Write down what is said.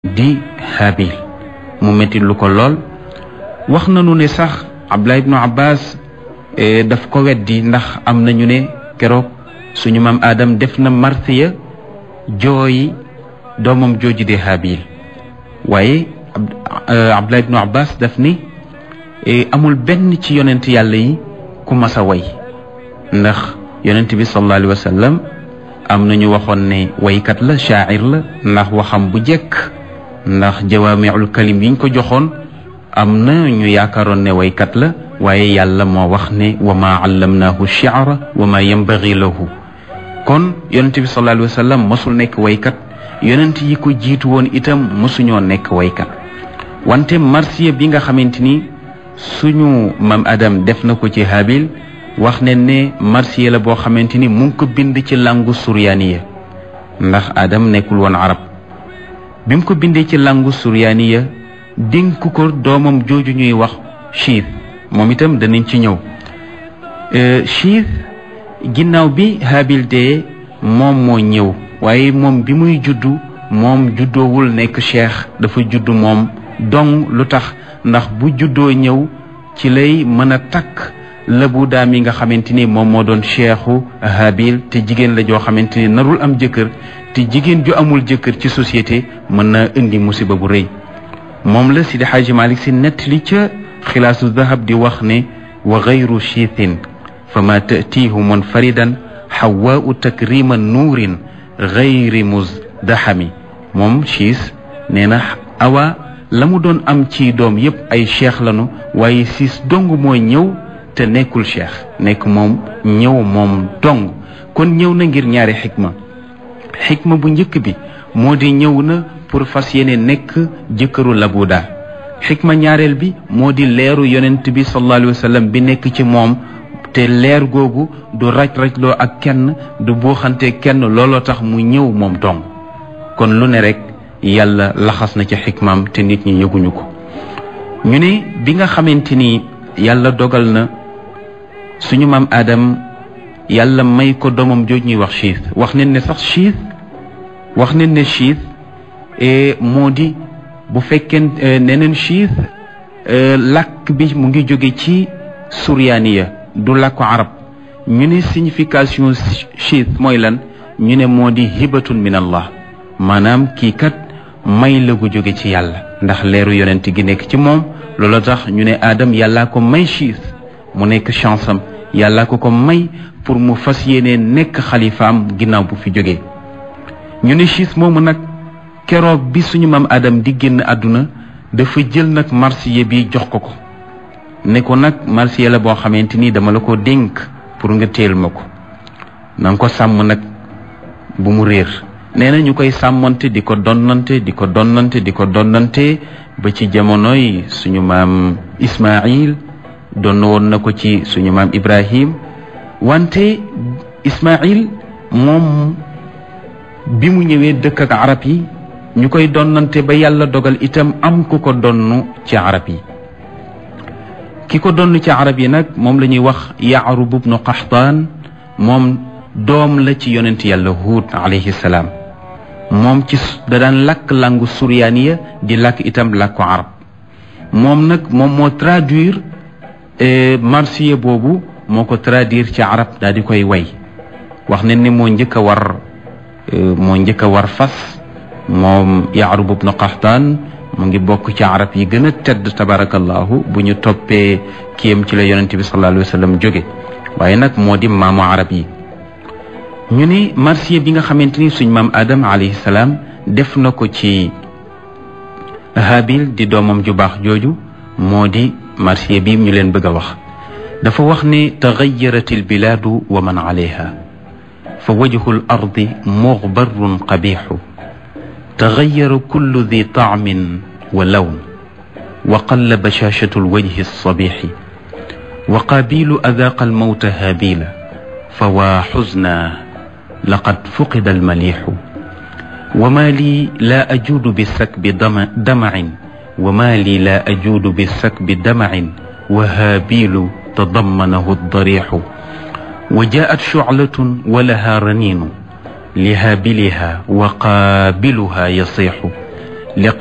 di Habil mu metti lu ko lool wax nañu ne sax Abdullah ibnu Abbas daf ko weddi ndax am nañu ne keroog suñu maam Adam def na marsiya jooyi doomam jooju di Habil waaye Abdullah ibnu Abbas daf ni amul benn ci yonent yàlla yi ku mas a way ndax yonent bi sallallahu alayhi wa sallam am na ñu waxoon ne waykat la shaacir la ndax waxam bu jekk ndax jawaamiul kalim yiñ ko joxoon am na ñu yaakaaroon ne waykat la waaye yàlla moo wax ne wa maa allamnaahu shi'ra wa maa yanbaghi lahu kon yonent bi sallallahu alayhi wa sallam mosul nekk waykat yonent yi ko jiitu woon itam mosuñoo nekk waykat wante marsiya bi nga xamante ni suñu mam Adam def na ko ci Habil wax ne ne marsiya la boo xamante ni mu ngi ko bind ci langu suryaaniya ndax Adam nekkul woon arab bi mu ko bindee ci langu suryaaniya dénk ko doomam jooju ñuy wax chiit moom itam danañ ci ñëw chiit ginnaaw bi Habil dee moom moo ñëw waaye moom bi muy juddu moom juddoowul nekk cheikh dafa juddu moom dong lu tax ndax bu juddoo ñëw ci lay mën a takk lëbu daam yi nga xamante ni moom moo doon cheikhu Habil te jigéen la joo xamante ni narul am jëkkër te jigéen ju amul jëkkër ci société mën na indi musiba bu rëy moom la Sidi Xaaji Malik si nettali ca xilaasu dahab di wax ne wa gayru chiithin fa ma tatiihu munfaridan xawaau takrima nuurin gayri musdaxami moom chiis nee na awa la mu doon am ci doom yépp ay cheikh lanu waaye siis dong mooy ñëw te nekkul cheikh nekk moom ñëw moom dong kon ñëw na ngir ñaari xikma xikma bu njëkk bi moo di ñëw na pour fas yéene nekk jëkkëru labuda xikma ñaareel bi moo di leeru yonent bi sallallahu alayhi wa sallam bi nekk ci moom te leer googu du raj-rajloo ak kenn du buuxante kenn looloo tax mu ñëw moom dong kon lu ne rek yàlla laxas na ci xikmaam te nit ñi yëguñu ko ñu ne bi nga xamante ni yàlla dogal na suñu maam Adam yàlla may ko doomam jooj ñuy wax chiit wax nañ ne sax chiit wax nañ ne chiit moo di bu fekkee neneen chiit làkk bi mu ngi jóge ci suryaaniya du làkku arab ñu ne signification chiit mooy lan ñu ne moo di hibatun min allah maanaam kii kat may la gu jóge ci yàlla ndax leeru yonent gi nekk ci moom loolu tax ñu ne Adam yàllaa ko may chiit mu nekk chance am yàllaa ko ko may pour mu fas yéene nekk xalifaam ginnaaw bu fi jógee ñu ne chiit moomu nag keroog bi suñu maam Adam di génn àdduna dafa jël nag marsiya bi jox ko ko ne ko nag marsiya la boo xamante ni dama la ko dénk pour nga teel ma ko na nga ko sàmm nag bu mu réer nee na ñu koy sàmmante di ko donnante di ko donnante di ko donnante ba ci jamonoy suñu maam Ismaïl donn woon na ko ci suñu maam Ibrahim wante Ismaïl moom bi mu ñëwee dëkk ak arab yi ñu koy donnante ba yàlla dogal itam am ku ko donn ci arab yi ki ko donn ci arab yi nag moom la ñuy wax Yaarub ibnu Qaxtaan moom doom la ci yonent yàlla Huud alayhi salaam moom ci da daan lakk langu suryaaniya di lakk itam làkku arab moom nag moom moo traduire marsiya boobu moo ko traduire ci arab daal di koy way wax ne ni moo njëkk a war moo njëkk a war fas moom Yaarub ibnu Qaxtaan mu ngi bokk ci arab yi gën a tedd tabarakallahu bu ñu toppee kiyam ci la yonente bi sallallahu alayhi wa sallam jóge waaye nag moo di maamu arab yi ñu ne marsiya bi nga xamante ni suñ maam Adam alayhi salaam def na ko ci Habil di doomam ju baax jooju moo di marsiya bi ñu leen bëgg a wax dafa wax ne taxayarat albilaadu wa man alayha fa wajhu l ardi muxbarun qabixu taxayara kullu di taamin wa lawn wa qalla bashashatu lwajhi alsabixi wa qaabilu adaaqa almawta haabila fa waa xusna laqad fuqida almalixu wa maa lii laa ajuudu bisakbi damacin wa maa lii laa ajuudu bisakbi damacin wa haabilu tadammanahu darixu wa jaat shuclatun wa lahaa raniinu lihaabiliha wa qaabiluha yasiixu li